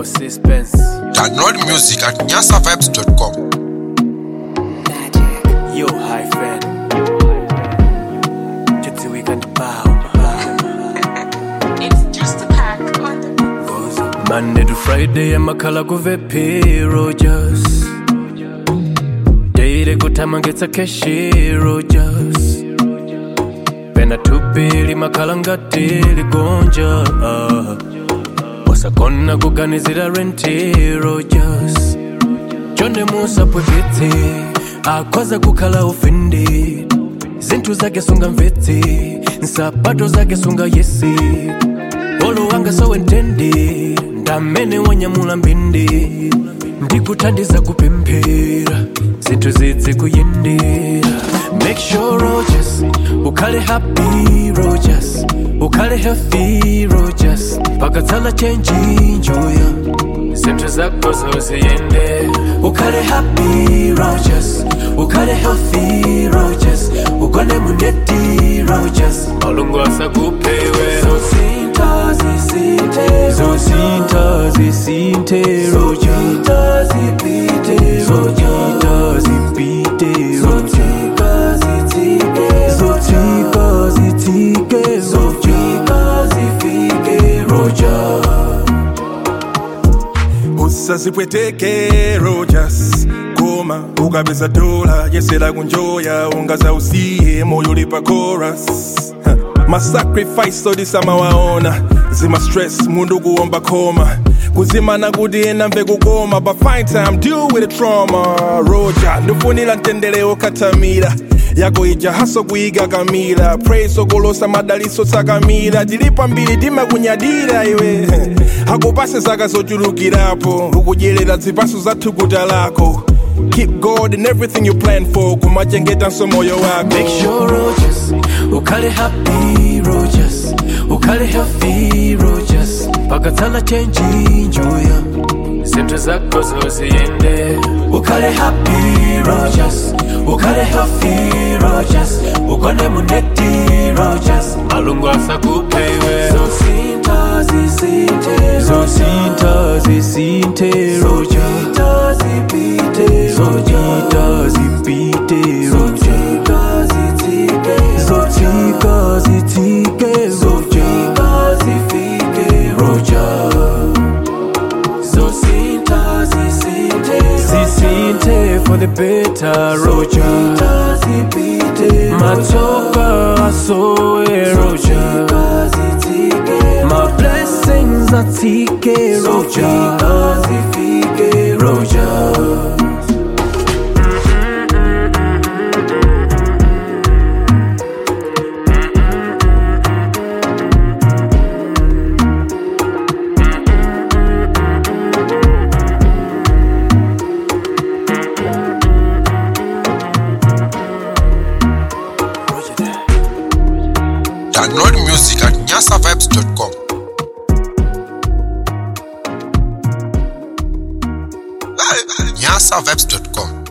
Yo, suspense. Download music at nyasavibes.com. Yo, high fan. Just we can bow. It's just a pack on the Goes Monday to Friday, I'm a color go VP Rogers. Daily good time and gets a cashi Rogers. Pena tupili makalangati ligonja wasakona kuganizira renti Rogers. Chonde musa pwekete akwaza kukhala ufindi zinthu zake sunga mvetse nsapato zake sunga yesi olo wanga sowentendi ndamene wanyamula mbindi ndikuthandiza kupemphera zinthu zidze kuyendera make sure rogers ukhale happy rogers ukhale healthy rogers pakatsala chenji njuya zinthu zako zoziyende ukhale happy rogers ukhale healthy rogers ugone muneti rogers malungu asakupewe zosinta zisinte zosinta zisinte rogers zipite rogers zipite zotika zitike zotika zitike zotika zifike rogers usazipweteke rogers koma ukapeza dola yesera kunjoya ungazausiye moyo ulipa chorus Ha, masacrifice odisamawaona zima stress mundu kuomba koma kuzimana kuti ena mve kukoma but find time deal with the trauma roja ndifunira mtendere okatamira yako ija haso kuiga kamira praise okolosa madaliso sakamira tilipa mbiri timakunyadira iwe akupase zaka zochulukirapo ukudyerera zipaso za thukuta lako keep god in everything you plan for kumachengetanso moyo wako Make sure Rogers, ukhale happy Rogers, ukhale healthy Rogers, pakatsala chenji njuya, zinthu zako zoziyende. Ukhale happy Rogers, ukhale healthy Rogers, ugone muneti Rogers, malungu asakupewe. Zosinta zisinte, zosinta zisinte Rogers, zipite zojita zipite zotika zitike zotika zitike zotika zifike roja zosinta zisinte zisinte for the better roja zipite matsoka asowe roja zitike my blessings atike roja zifike roja Download music at nyasavibes.com. nyasavibes.com.